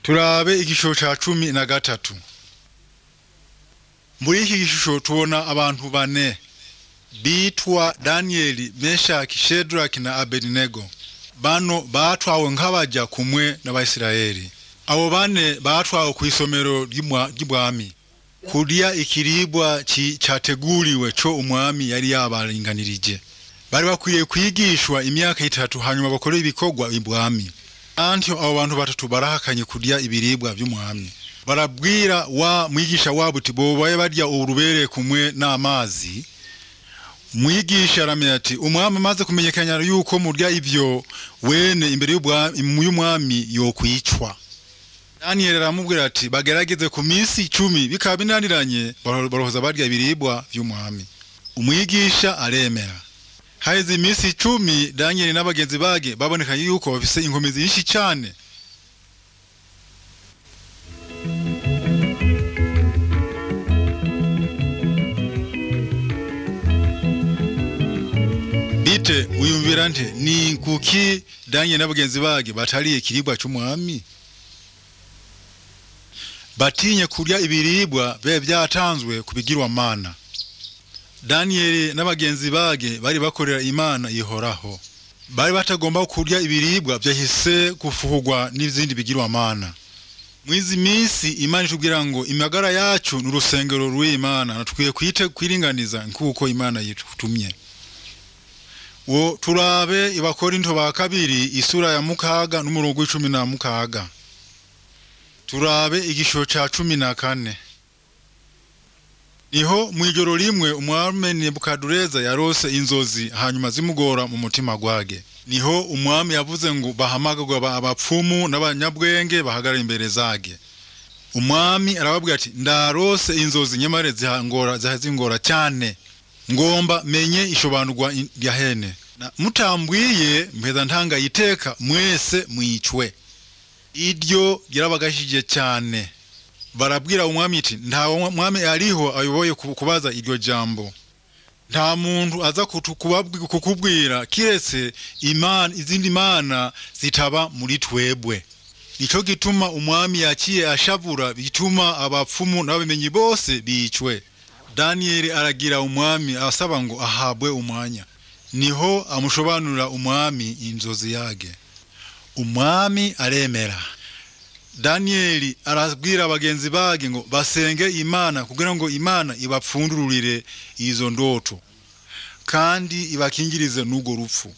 turabe igishusho ca cumi na gatatu muri iki gishusho tubona abantu bane bitwa daniyeli meshaki shedraki na abedinego bano batwawe nk'abaja kumwe n'abayisiraheli abo bane batwawe ku isomero ry'umwami kurya ikiribwa ci- categuriwe co umwami yari yabaringanirije bari bakwiye kwigishwa imyaka itatu hanyuma bakore ibikorwa ibwami antyo abo bantu batatu barahakanye kurya ibiribwa vy'umwami barabwira wa mwigisha wabo uti bobaye barya urubereye kumwe n'amazi mwigisha aramenya ati umwami amaze kumenyekana yuko murya ivyo wene imbere y'ubwa- y'umwami yokwicwa daniyeli aramubwira ati bagerageze ku minsi icumi bikaba binaniranye baro- barohoza barya ibiribwa vy'umwami umwigisha aremera haheze iminsi icumi daniyeli n'abagenzi bage babonekanye yuko bafise inkomezi nyinshi cane bite wiyumvira nte ni kuki daniyeli n'abagenzi bage batariye ikiribwa c'umwami batinye kurya ibiribwa biba byatanzwe ku bigirwamana daniyeli n'abagenzi bage bari bakorera imana ihoraho bari batagomba kurya ibiribwa byahise gufuhurwa n'izindi bigirwamana mwizi minsi imana itubwira ngo imagara yacu ni urusengero rw'imana natwiye kwite kwiringaniza nk'uko imana yitumye wo turabe ibakorinto ba kabiri isura ya mukaga n'umurongo w'icumi na mukaga turabe igishusho ca cumi na kane niho mw'ijoro rimwe umwami nebukadureza yarose inzozi hanyuma zimugora mu mutima gwage niho umwami yavuze ngo bahamagagwa aba- abapfumu n'abanyabwenge bahagarara imbere zage umwami arababwira ati ndarose inzozi nyamara zihangora zihazingora cyane ngomba menye ishobanurwa in- rya hene Na- mutambwiye mpeza ntanga iteka mwese mwicwe iryo ryarabagashije cyane barabwira umwami iti nta mwami ariho ayoboye ku- kubaza iryo jambo nta muntu aza kutu- kubabwi- kukubwira kiretse imana izindi mana zitaba muri twebwe nico gituma umwami yaciye ashavura bituma abapfumu n'abamenyi bose bicwe daniyeli aragira umwami asaba ngo ahabwe umwanya niho amushobanurira umwami inzozi yage umwami aremera daniyeli arabwira abagenzi bage ngo basenge imana kugira ngo imana ibapfundururire izo ndoto kandi ibakingirize n'urwo rupfu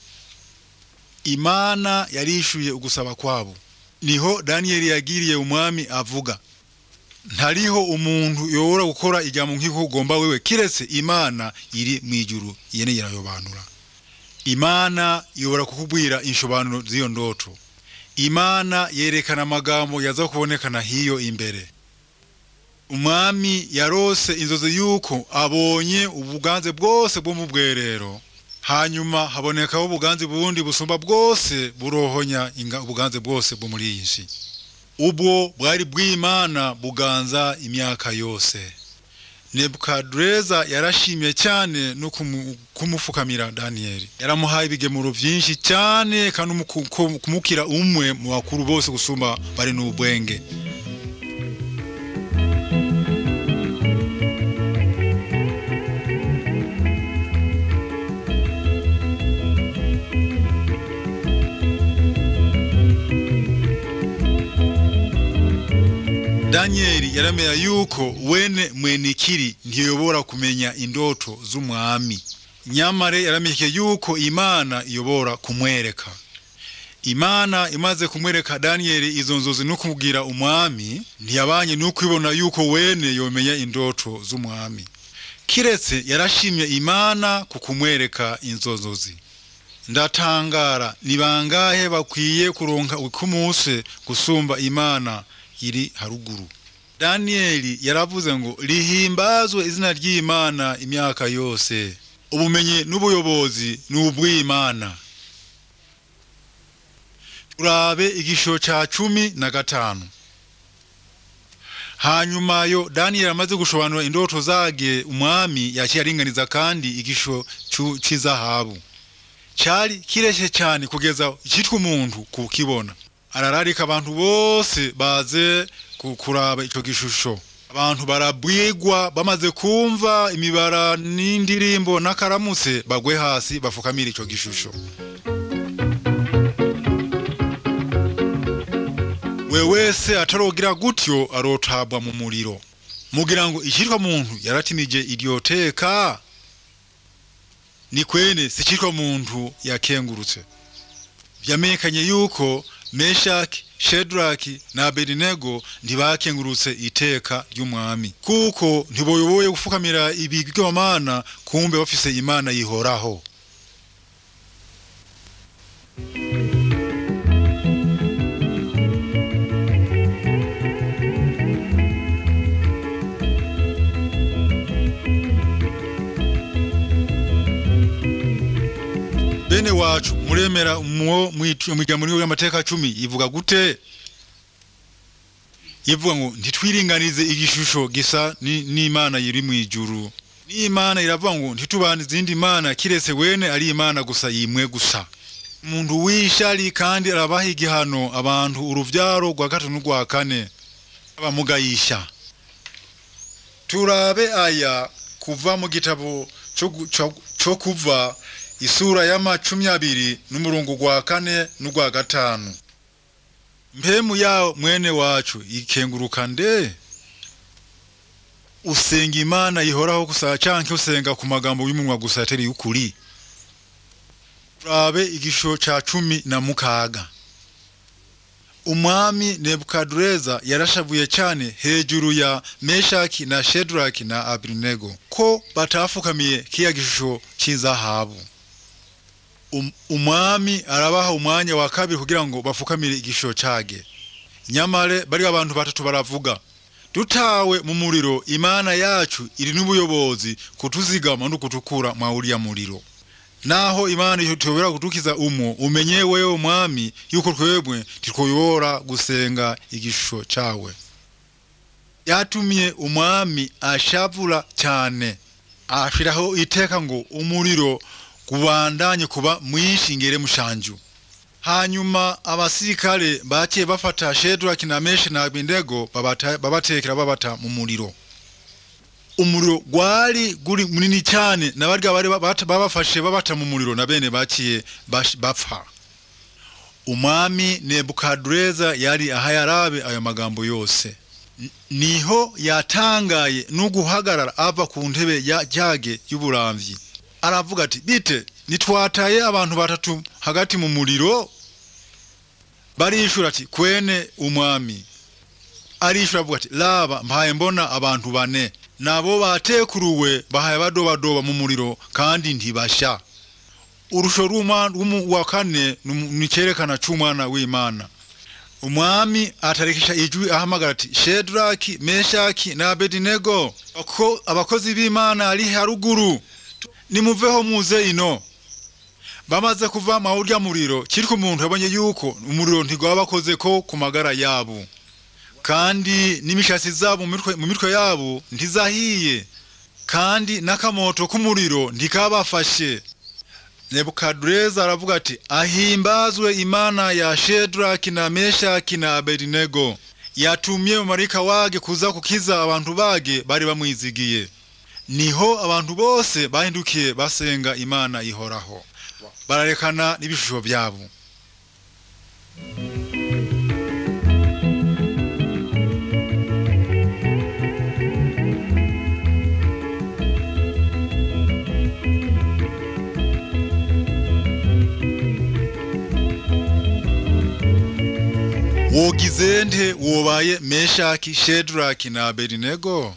imana yarishuye ugusaba kwabo niho daniyeli yagiriye umwami avuga ntariho umuntu yobora gukora ijambo nk'iko ugomba wewe kiretse imana iri mu ijuru yene irayobanura imana yobora kukubwira inshobanuro z'iyo ndoto imana yerekana amagambo yaza kubonekana hiyo imbere umwami yarose inzozi yuko abonye ubuganze bwose bwo mu bwerero hanyuma habonekaho ubuganze bundi busumba bwose burohonya inga- ubuganze bwose bwo muri iyi nsi ubwo bwari bw'imana buganza imyaka yose nebukadureza yarashimye cyane no kumu- kumufukamira daniyeli yaramuhaye ibigemuro byinshi cyane kandi umuku- ku- kumukira umwe mu bakuru bose gusumba bari n'ubwenge daniyeli yaramenya yuko wene mwenikiri ntiyobora kumenya indoto z'umwami nyamare yaramenyeke yuko imana iyobora kumwereka imana imaze kumwereka daniyeli izo nzozi no kumubwira umwami ntiyabanye n'ukwibona yuko wene yomenya indoto z'umwami kiretse yarashimye imana ku kumwereka izo nzozi ndatangara ni bangahe bakwiye kuronka ukumuse gusumba imana iri haruguru daniyeli yaravuze ngo rihimbazwe izina ry'imana imyaka yose ubumenyi n'ubuyobozi ni ubw'imana turabe igishusho ca cumi na gatanu hanyuma yo daniyeli amaze gushobanura indoto zage umwami yaciye aringaniza kandi igishusho cu- c'izahabu cari kireshe cyane kugeza icitwa umuntu kukibona arararika abantu bose baze ku- kuraba ico gishusho abantu barabwigwa bamaze kumva imibara n'indirimbo n'akaramutse bagwe hasi bafukamira ico gishusho we wese atarogira gutyo arotabwa mu muriro mugira ngo icitwa muntu yaratimije iryo teka ni kwene si icitwa muntu yakengurutse vyamenyekanye yuko meshaki shedraki na abedinego ntibakengurutse iteka ry'umwami kuko ntiboyoboye gufukamira ibigirwamana kumbe bafise imana yihoraho bene wacu muremera mwo mwigamo y'amateka cumi ivuga gute ivuga ngo ntitwiringanize igishusho gisa ni- n'imana iri mu ijuru n'imana iravuga ngo ntitubane izindi mana kiretse wene ari imana gusa yimwe gusa umuntu w'ishari kandi arabaha igihano abantu uruvyaro rwa gatatu n'urwa kane abamugayisha turabe aya kuva mu gitabo co gu- co- co kuva isura y'amacumi abiri n'umurongo gwa kane n'ugwa gatanu mpemu yawo mwene wacu ikenguruka nde usenga imana yihoraho gusa canke usenga ku magambo y'umunwa gusa atari y'ukuri turabe igisho ca cumi na mukaga umwami nebukadureza yarashavuye cyane hejuru ya meshaki na shedraki na abinego ko batafukamiye kiya gishusho cy'izahabu Um- umwami arabaha umwanya wa kabiri kugira ngo bafukamire igishusho cage nyamare bari abantu batatu baravuga dutawe mu muriro imana yacu iri n'ubuyobozi kutuzigama no kutukura mwa uriya muriro naho imana itobera kudukiza umo umenye wewe umwami yuko twebwe titwoyobora gusenga igishusho cawe yatumye umwami ashavura cyane ashiraho iteka ngo umuriro kubandanye kuba mwinshi ngere mushanju hanyuma abasirikare baciye bafata shedraki na meshi na abindego babata- babatekera babata mu muriro umuriro gwari guri munini cyane nabarya bari babata- babafashe babata mu muriro na bene baciye bash- bapfa umwami nebukadureza yari ahayarabe ayo magambo yose N- niho yatangaye n'uguhagarara ava ku ntebe ya jage y'uburamvyi aravuga ati bite nitwataye abantu batatu hagati mu muriro barishura ati kwene umwami arishura avuga ati laba mpaye mbona abantu bane nabo batekuruwe bahaye badobadoba mu muriro kandi ntibasha urusho rw'umwa- rw'umu- wa kane numu- ni icyerekana c'umwana w'imana umwami atarekesha ijwi ahamagara ati shedraki meshaki na abedinego Ako- abakozi b'imana ari haruguru nimuveho muze ino bamaze kuva mu urya muriro kiriko umuntu yabonye yuko umuriro ntigwabakoze ko ku magara yabo kandi n'imishatsi zabo mu mitwe- mu mitwe yabo ntizahiye kandi n'akamoto k'umuriro ntikabafashe nebukadureza aravuga ati ahimbazwe imana ya shedraki na meshaki na abedinego yatumye marayika wage kuza kukiza abantu bage bari bamwizigiye niho abantu bose bahindukiye basenga imana ihoraho bararekana n'ibishusho byabo wogize nte wobaye meshaki shedraki na abedinego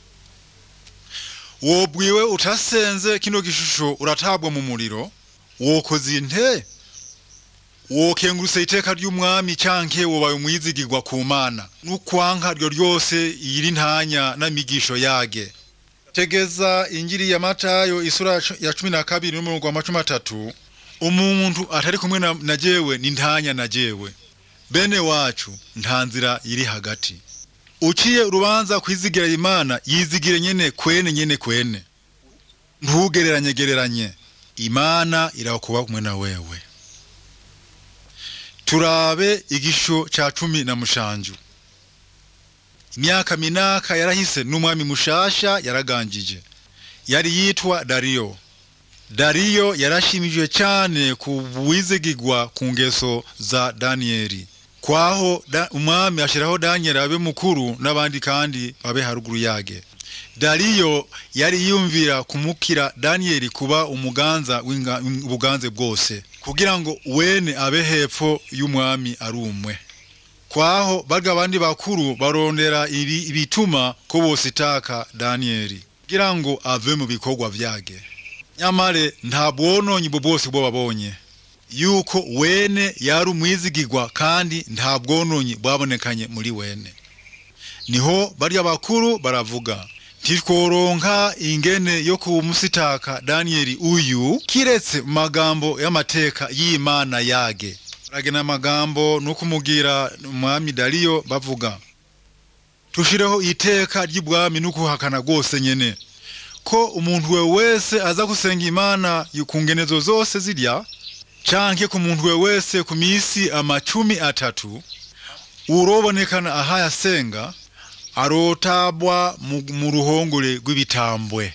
wobwiwe utasenze kino gishusho uratabwa mu muriro wokoze inte wokengurutse iteka ry'umwami canke wobaye umwizigirwa ku mana n'ukwanka ryo ryose iyiri ntanya n'amigisho yage tegeza injiri ya matayo isura ya cu- ya cumi na kabiri n'umurongo wa macumi atatu umuntu atari kumwe na, na jewe ni ntanya na jewe bene wacu nta nzira iri hagati uciye urubanza kwizigira imana yizigire nyene kwene nyene kwene ntugereranye gereranye imana irakuba kumwe na wewe turabe igisho ca cumi na mushanju imyaka minaka yarahise n'umwami mushasha yaraganjije yari yitwa dariyo dariyo yarashimijwe cyane ku bwizigigwa ku ngeso za daniyeli kwaho da, umwami ashiraho daniyeli abe mukuru n'abandi kandi babe haruguru yage dariyo yari yumvira kumukira daniyeli kuba umuganza w'ubuganze bwose kugira ngo wene abe hepfo y'umwami ari umwe kwaho barya abandi bakuru barondera ibi ibituma ko bositaka daniyeli kugira ngo ave mu bikorwa vyage nyamare nta bwononyi bwo bwose bwo babonye yuko wene yari umwizigirwa kandi nta bwononyi bwabonekanye muri wene niho barya bakuru baravuga ntitworonka ingene yo kumusitaka daniyeli uyu kiretse mu magambo y'amateka y'imana yage baragena amagambo no kumugira umwami dariyo bavuga tushireho iteka ry'ubwami no kuhakana rwose nyene ko umuntu we wese aza gusenga imana ku ngenezo zose zirya canke ku muntu we wese ku misi amacumi atatu urobonekana ahaye asenga arotabwa mu ruhongore rw'ibitambwe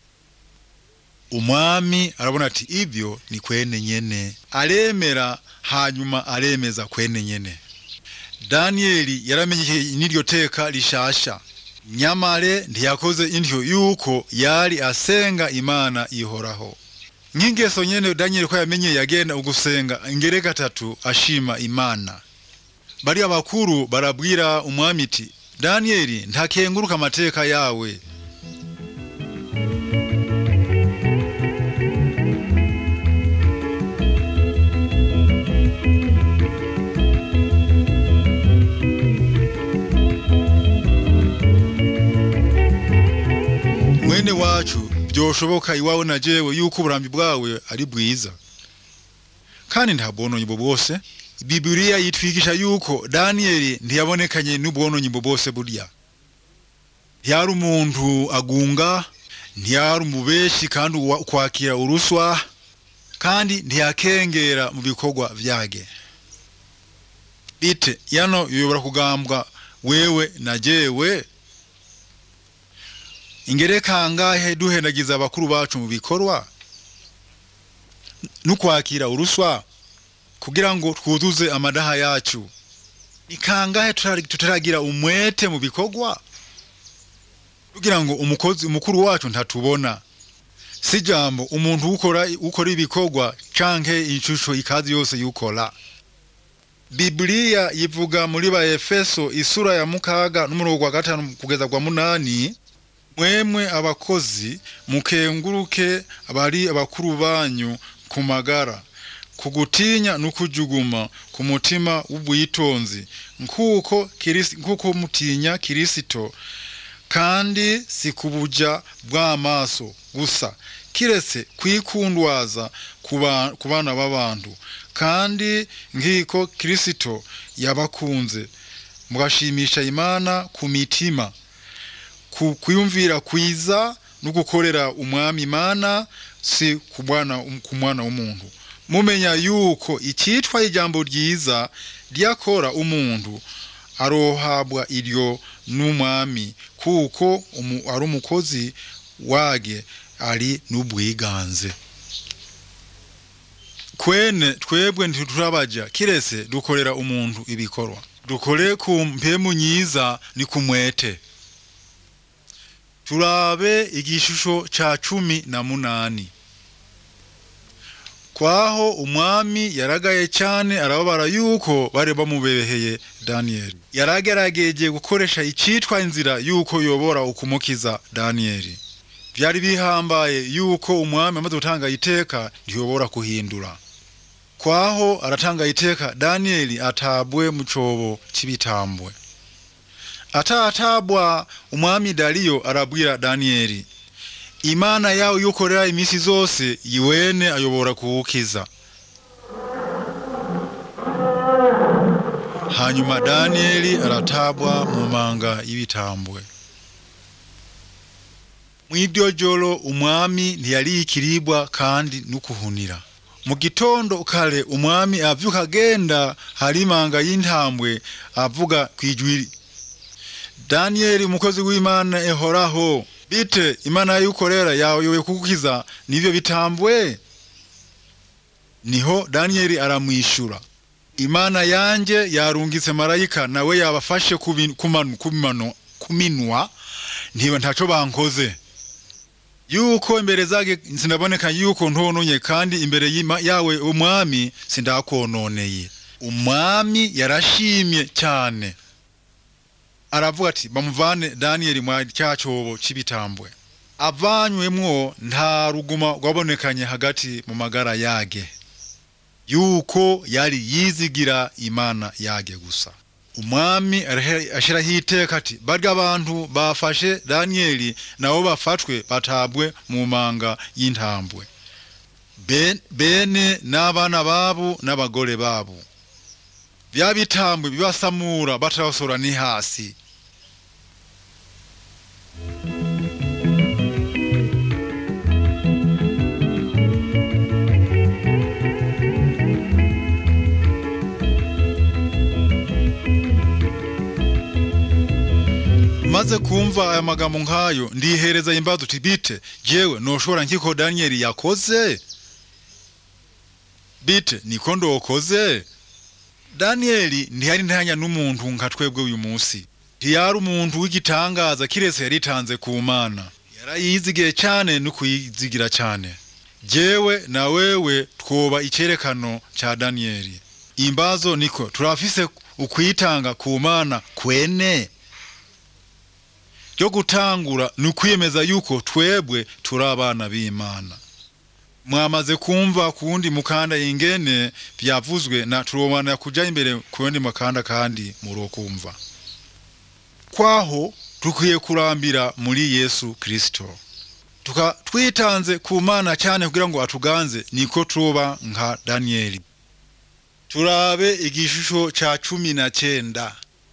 umwami arabona ati ibyo ni kwene nyene aremera hanyuma aremeza kwene nyene daniyeli yaramenye n'iryo teka rishasha nyamare ntiyakoze intyo yuko yari asenga imana ihoraho nk'ingeso nyene daniyeli ko yamenye yagenda ugusenga ingere gatatu ashima imana bariya bakuru barabwira umwami iti daniyeli ntakenguruka amateka yawe mwene wacu byoshoboka iwawe na jewe yuko uburambi bwawe ari bwiza kandi nta bwononyi bwo bwose bibiliya yitwigisha yuko daniyeli ntiyabonekanye n'ubwononyi bwo bwose burya ntiyari umuntu agunga ntiyari umubeshi kandi kwakira uruswa kandi ntiyakengera mu bikorwa vyage bite yano yobora kugambwa wewe na jewe ingere kangahe duhendagiza abakuru bacu mu bikorwa n'ukwakira uruswa kugira ngo twuzuze amadaha yacu ni kangahe tutaragira umwete mu bikorwa kugira ngo umukozi umukuru wacu ntatubona si jambo umuntu ukora ukora ibikorwa canke ishusho ikazi yose yukora Biblia yivuga muri ba Efeso isura ya mukaga n'umurongo wa gatanu kugeza kwa munani mwemwe abakozi mukenguruke abari abakuru banyu ku magara kugutinya n'ukujuguma ku mutima w'ubwitonzi nkuko kirisi nkuko mutinya kirisito kandi si kubuja bw'amaso gusa kiretse kwikundwaza ku bana b'abantu kandi nk'iko kirisito yabakunze mugashimisha imana ku mitima kuyumvira kwiza no gukorera umwami imana si ku mwana w'umuntu mumenya yuko icyitwa ijambo ryiza ryakora umuntu arohabwa iryo n'umwami kuko ari umukozi wage ari n'ubwiganze kwene twebwe ntiturabaja kiretse dukorera umuntu ibikorwa dukore ku mpemu nyiza ni kumwete turabe igishusho ca cumi na munani kwaho umwami yaragaye cyane arababara yuko bari bamubeheye daniyeli yaragerageje gukoresha icitwa inzira yuko yobora ukumukiza daniyeli byari bihambaye yuko umwami amaze gutanga iteka ntiyobora kuhindura kwaho aratanga iteka daniyeli atabwe mu cobo c'ibitambwe atatabwa umwami dariyo arabwira daniyeli imana yawe yukorera imisi zose yiwene ayobora kuwukiza hanyuma daniyeli aratabwa mu manga y'ibitambwe mw'iryo joro umwami ntiyari ikiribwa kandi n'ukuhunira mu gitondo kare umwami avyuka agenda hari imanga y'intambwe avuga kwijwiri daniyeli umukozi w'imana ehoraho bite imana y'ukorera yayoboye kugukiza nivyo bitambwe niho daniyeli aramwishura imana yanje yarungitse marayika nawe yabafashe kubi- kumanu- kumano- kuminwa ntiba ntaco bankoze yuko imbere zage sinaboneka yuko ntononye kandi imbere y'ima- yawe umwami sindakononeye umwami yarashimye cyane aravuga ati bamuvane daniyeli mwa cya cobo c'ibitambwe avanywemwo nta ruguma rwabonekanye hagati mu magara yage yuko yari yizigira imana yage gusa umwami arahe- ashiraho iteka ati barya abantu bafashe daniyeli nabo bafatwe batabwe mu manga y'intambwe Ben- bene n'abana babo n'abagore babo bya bitambwe bibasamura batarasora ni hasi maze kumva aya magambo nk'ayo ndihereza imbazo uti bite jewe noshobora nkiko daniyeli yakoze bite niko ndokoze daniyeli ntiyari ntanya n'umuntu nka twebwe uyu munsi ntiyari umuntu w'igitangaza kiretse yaritanze ku mana yarayizigiye cyane no kuyizigira cyane jewe na wewe twoba icerekano ca daniyeli imbazo niko turafise ukwitanga ku mana kwene ryo gutangura ni ukwiyemeza yuko twebwe turi abana b'imana mwamaze kumva ku wundi mukanda ingene byavuzwe na turobana kuja imbere ku wundi mukanda kandi murokumva kwaho dukwiye kurambira muri yesu kristo tuka twitanze ku mana cyane kugira ngo atuganze niko tuba nka daniyeli turabe igishusho ca cumi na cenda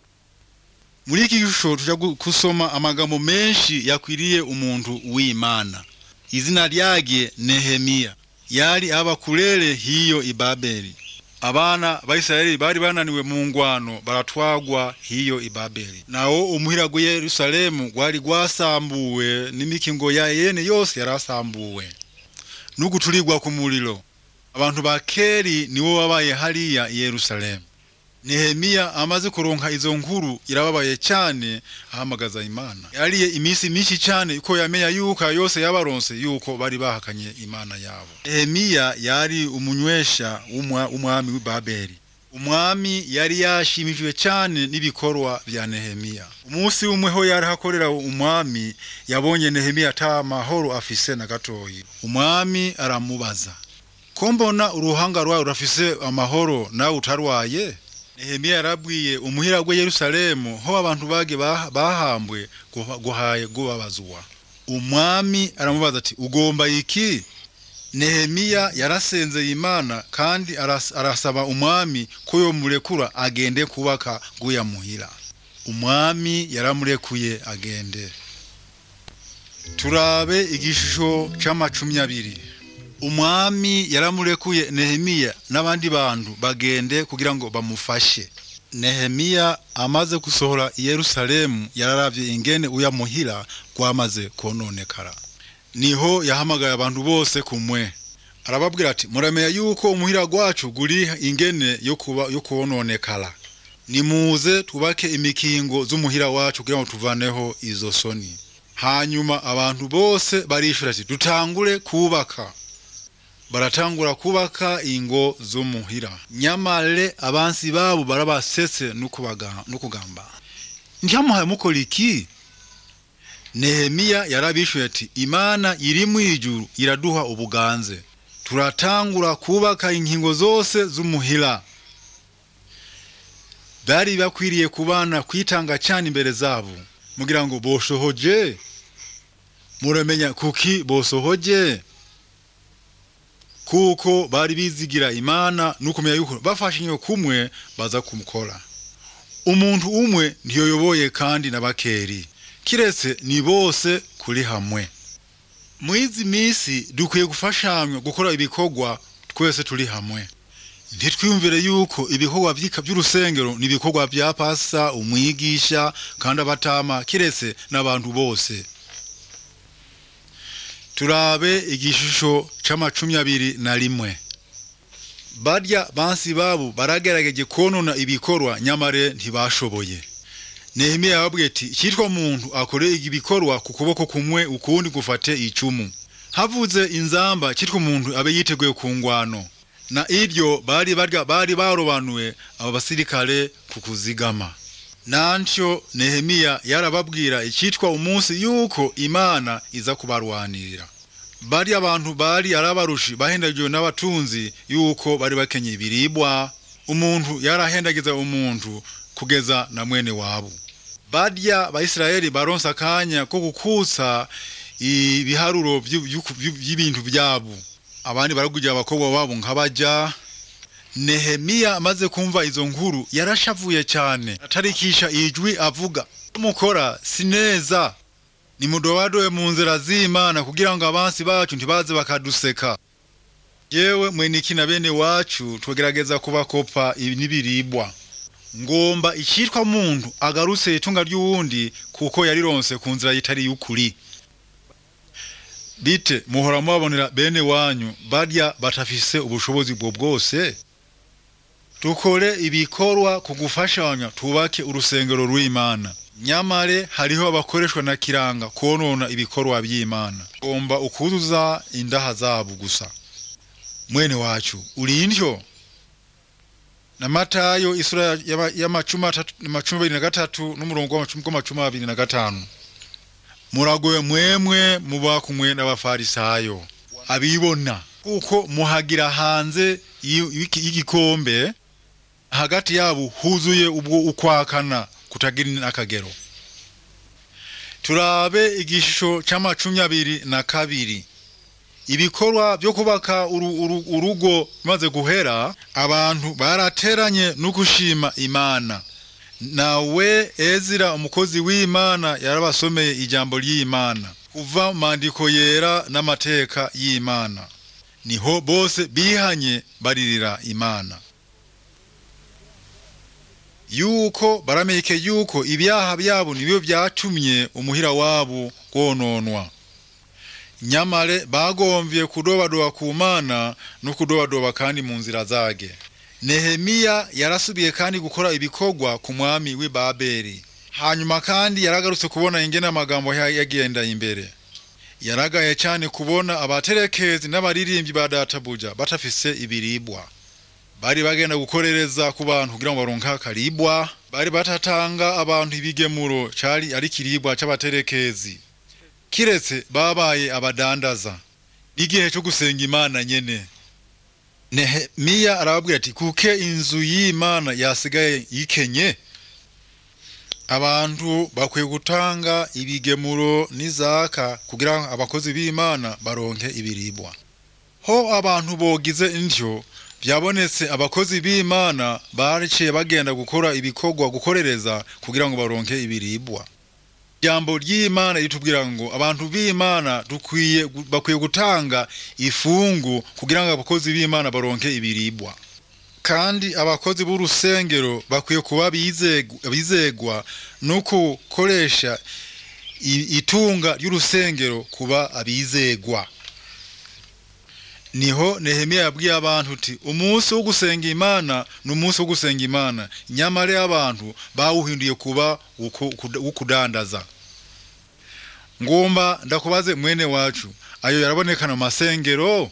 muri iki gishusho tuja gu- gusoma amagambo menshi yakwiriye umuntu w'imana izina ryage nehemiya yari abakurere hiyo i babeli abana bayisirayeli bari bananiwe mu ngwano baratwagwa hiyo i babeli nawo umuhira gwa yerusalemu gwari gwasambuwe n'imikingo ya yene yose yarasambuwe n'uguturirwa ku muriro abantu ba keri nibo babaye hariya i yerusalemu nehemiya amaze kuronka izo nkuru irababaye cyane ahamagaza imana yariye iminsi myinshi cyane ko yamenya yuko ayo yose yabaronse yuko bari bahakanye imana yabo nehemiya yari umunywesha w'umwa- w'umwami w'i babeli umwami yari yashimishijwe cyane n'ibikorwa bya nehemiya umunsi umwe ho yari hakorera umwami yabonye nehemiya ata mahoro afise na gatoyi umwami aramubaza ko mbona uruhanga rwawe rurafise amahoro nawe utarwaye nehemiya yarabwiye umuhira gwe yerusalemu ho abantu bage bah- bahambwe guha- guhaye gubabazwa umwami aramubaza ati ugomba iki nehemiya yarasenzeye imana kandi aras- arasaba umwami ko yomurekura agende kubaka guya muhira umwami yaramurekuye agende turabe igishusho c'amacumi abiri umwami yaramurekuye nehemiya n'abandi bantu bagende kugira ngo bamufashe nehemiya amaze gusohora i yerusalemu yararavye ingene uyamuhira gwamaze kononekara niho yahamagaye abantu bose kumwe arababwira ati muramenya yuko umuhira gwacu guri ingene yo kuba yo kononekara nimuze twubake imikingo z'umuhira wacu kugira ngo tuvaneho izo soni hanyuma abantu bose barishura ati dutangure kubaka baratangura kubaka ingo z'umuhira nyamare abansi babo barabasetse n'ukubaga- n'ukugamba ntyamuhaye mukora iki nehemiya yarabishuye ati imana iri mu ijuru iraduha ubuganze turatangura kubaka inkingo zose z'umuhira bari bakwiriye kubana kwitanga cyane imbere zabo mugira ngo boshohoje muramenya kuki bosohoje kuko bari bizigira imana nukumenya yuko bafashe inyo kumwe baza kumukora umuntu umwe ntiyoyoboye kandi n'abakeri kiretse ni bose kuri hamwe mwizi misi dukwiye gufashanywa gukora ibikorwa twese turi hamwe ntitwiyumvire yuko ibikorwa vy'ika- vy'urusengero ni ibikorwa vya pasa umwigisha kandi abatama kiretse n'abantu bose turabe igishusho c'amacumi abiri na rimwe barya bansi babo baragerageje konona ibikorwa nyamare ntibashoboye nehemiya yababwiye ati cyitwa muntu akore ibikorwa ku kuboko kumwe ukundi gufate icumu havuze inzamba cyitwa umuntu abe yiteguye ku ngwano na ibyo bari barya bari barobanuwe abo basirikare ku kuzigama nantyo nehemiya yarababwira icyitwa umunsi yuko imana iza kubarwanirira bari abantu bari arabarushi bahendagiwe n'abatunzi yuko bari bakenye ibiribwa umuntu yarahendagiza umuntu kugeza na mwene wabo barya bayisiraheli baronse akanya ko gukutsa ibiharuro vyu- vyu- vyu- vy'ibintu vyabo abandi baragugira abakobwa babo nk'abaja nehemiya amaze kumva izo nkuru yarashavuye cyane atarikisha ijwi avuga mukora si neza nimudobadobe mu nzira z'imana kugira ngo abansi bacu ntibaze bakaduseka yewe mweniki na bene wacu tugerageza kubakopa ibi n'ibiribwa ngomba icitwa muntu agarutse itunga ry'uwundi kuko yarironse ku nzira yitari y'ukuri bite muhora mubabonera bene wanyu barya batafise ubushobozi bwo bwose dukore ibikorwa ku gufashanya tubake urusengero rw'imana nyamare hariho abakoreshwa na kiranga konona ibikorwa by'imana ngomba ukuzuza indaha zabo gusa mwene wacu uri indyo na matayo isura y'ama- y'amacumi atatu- amacumi abiri na gatatu n'umurongo w'amacumi w'amacumi abiri na gatanu muragoye mwemwe muba kumwe n'abafarisayo abibona kuko muhagira hanze y'i- y'iki- y'igikombe hagati yabo huzuye ubwo ukwakana kutagira n'akagero turabe igishusho c'amacumi abiri na kabiri ibikorwa byo kubaka uru- uru- urugo bimaze guhera abantu barateranye no gushima imana nawe ezira umukozi w'imana yarabasomeye ijambo ry'imana kuva mu mandiko yera n'amateka y'imana niho bose bihanye baririra imana yuko barameke yuko ibyaha byabo nibyo byatumye umuhira wabo wononwa nyamare bagomvye kudobadoba ku mana no kudobadoba kandi mu nzira zage nehemiya yarasubiye kandi gukora ibikorwa ku mwami w'i babeli hanyuma kandi yaragarutse kubona ingene amagambo ya- yagenda imbere yaragaye cyane kubona abaterekezi n'abaririmbyi ba databuja batafise ibiribwa bari bagenda gukorereza ku bantu kugira ngo baronke akaribwa bari batatanga abantu ibigemuro cari ari kiribwa c'abaterekezi kiretse babaye abadandaza n'igihe cyo gusenga imana nyene nehemiya arababwira ati kuke inzu y'imana yasigaye yikenye abantu bakwiye gutanga ibigemuro n'izaka kugira ngo abakozi b'imana baronke ibiribwa ho abantu bogize intyo byabonetse abakozi b'imana bariciye bagenda gukora ibikorwa gukorereza kugira ngo baronke ibiribwa ijambo ry'imana ritubwira ngo abantu b'imana dukwiye bakwiye gutanga ifungu kugira ngo abakozi b'imana baronke ibiribwa kandi abakozi b'urusengero bakwiye kuba bizegu- bizegwa no gukoresha i- itunga ry'urusengero kuba abizegwa niho nehemiya yabwiye abantu uti umunsi wo gusenga imana ni umunsi wo gusenga imana nyamara abantu bawuhinduye kuba uko- kuda- ukudandaza ngomba ndakubaze mwene wacu ayo yarabonekana mu masengero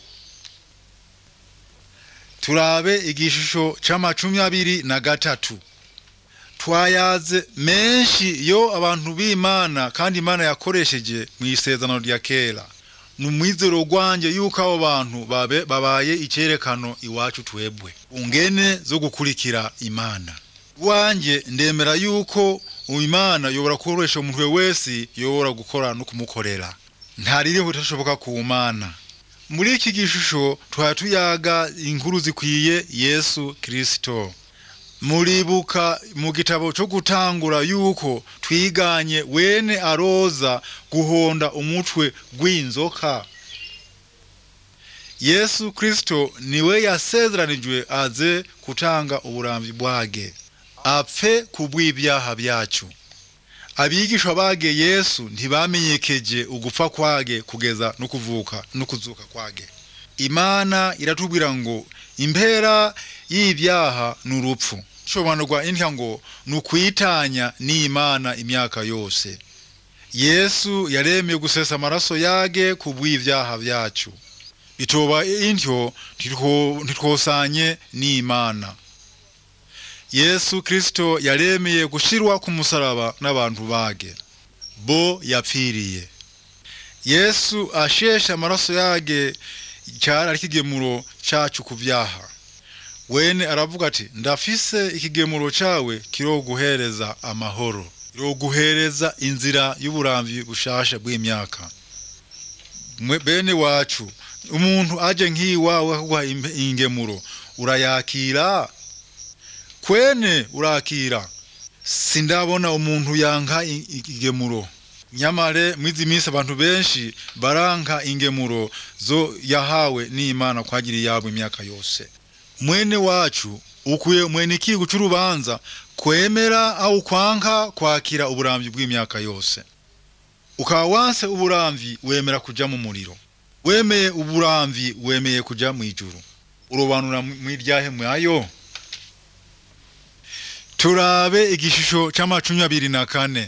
turabe igishusho c'amacumi abiri na gatatu twayaze menshi yo abantu b'imana kandi imana yakoresheje mu isezerano rya kera ni umwizero gwanjye yuko abo bantu babe- babaye icyerekano iwacu twebwe ungene zo gukurikira imana wanjye ndemera yuko imana yobora gukoresha umuntu wese yobora gukora no kumukorera ntaririho itashoboka ku mana muri iki gishusho twari tuyaga inkuru zikwiye yesu kirisito muribuka mu gitabo cyo gutangura yuko twiganye wene aroza guhonda umutwe gw'inzoka yesu kristo niwe yasezeranijwe aze kutanga uburamvi bwage apfe kubw'ibyaha byacu abigishwa bage yesu ntibamenyekeje ugupfa kwage kugeza no kuvuka no kuzuka kwage imana iratubwira ngo impera y'ibyaha ni urupfu shobanurwa intya ngo ni ukwitanya n'imana imyaka yose yesu yaremeye gusesa amaraso yage ku bw'ibyaha byacu bitoba intyo ntitwosanye n'imana yesu kristo yaremeye gushirwa ku musaraba n'abantu bage bo yapfiriye yesu asheshe amaraso yage cyari ari ikigemuro cacu ku byaha wene aravuga ati ndafise ikigemuro cawe kiroguhereza amahoro kiroguhereza inzira y'uburamvi bushasha bw'imyaka bene wacu umuntu aje nk'iwawe akaguha ingemuro urayakira kwene urakira sindabona umuntu yanka igemuro nyamare mwizi minsi abantu benshi baranka ingemuro zo yahawe n'imana kwagira iyabo imyaka yose mwene wacu ukwiye mwene ikigo c'urubanza kwemera au kwanka kwakira uburamvyi bw'imyaka yose ukaba wanse uburamvyi wemera kuja mu muriro wemeye uburamvyi wemeye kuja mw'ijuru urobanura mw'iryahe mwayo turabe igishusho c'amacumi abiri na kane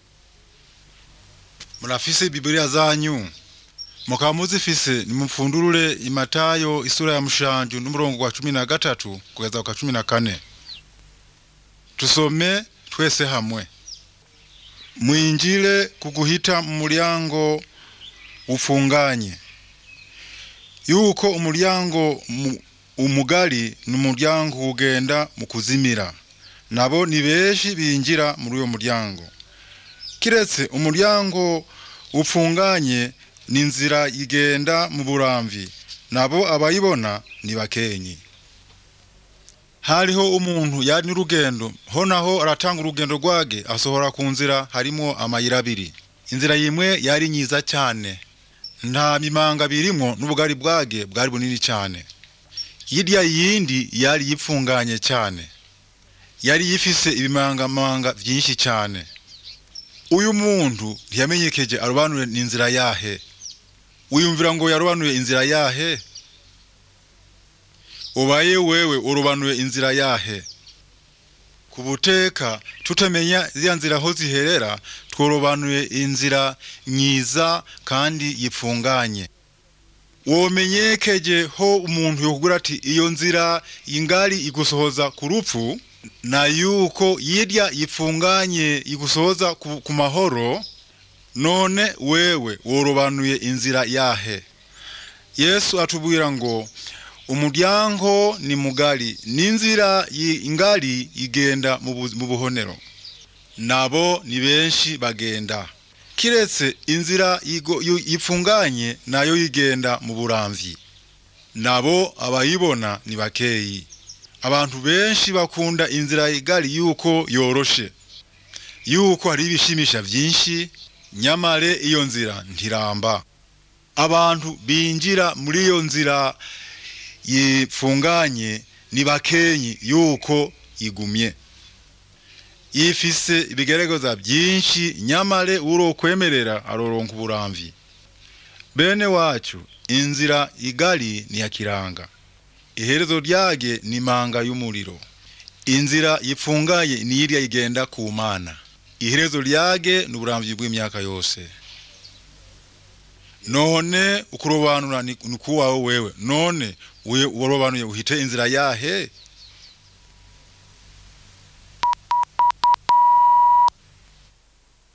murafise biblia zanyu mukaba muzifise nimupfundurure imatayo isura ya mushanju n'umurongo wa cumi na gatatu kugeza kwa cumi na kane tusome twese hamwe mwinjire kuguhita mu muryango ufunganye yuko umuryango umugari n'umuryango ugenda mu kuzimira nabo ni benshi binjira muri uyo muryango kiretse umuryango upfunganye ni inzira igenda mu buramvi nabo abayibona ni bakenyi hariho umuntu yari n'urugendo ho naho aratanga urugendo rwage asohora ku nzira harimo amayira abiri inzira yimwe yari nyiza cyane nta mimanga birimo n'ubugari bwage bwari bunini cyane hirya yindi yari yipfunganye cyane yari yifise ibimangamanga byinshi cyane uyu muntu ntiyamenyekeje arobanure ni inzira yahe wiyumvira ngo yarobanuye inzira yahe ubaye wewe urobanuye inzira yahe ku buteka tutamenya ziriya nzira aho ziherera tworobanuye inzira myiza kandi yipfunganye womenyekeje ho umuntu yokugura ati iyo nzira ingari igusohoza ku rupfu na yuko yirya yipfunganye igusohoza ku, ku mahoro none wewe worobanuye inzira yahe yesu atubwira ngo umuryango ni mugari n'inzira ingari igenda mu buhonero nabo ni benshi bagenda kiretse inzira yipfunganye nayo yigenda mu buramvi nabo abayibona ni bakeyi abantu benshi bakunda inzira igari yuko yoroshe yuko hari ibishimisha byinshi nyamare iyo nzira ntiramba abantu binjira muri iyo nzira yipfunganye ni bakenyi yuko igumye ifise ibigaragaza byinshi nyamare urokwemerera aroronka uburamvi bene wacu inzira igari ni ya kiranga iherezo ryage ni manga y'umuriro inzira yipfungaye ni irya igenda ku mana iherezo ryage ni uburamvyi bw'imyaka yose none ukurobanura ni kuwawe wewe none urobanuye uhite inzira yahe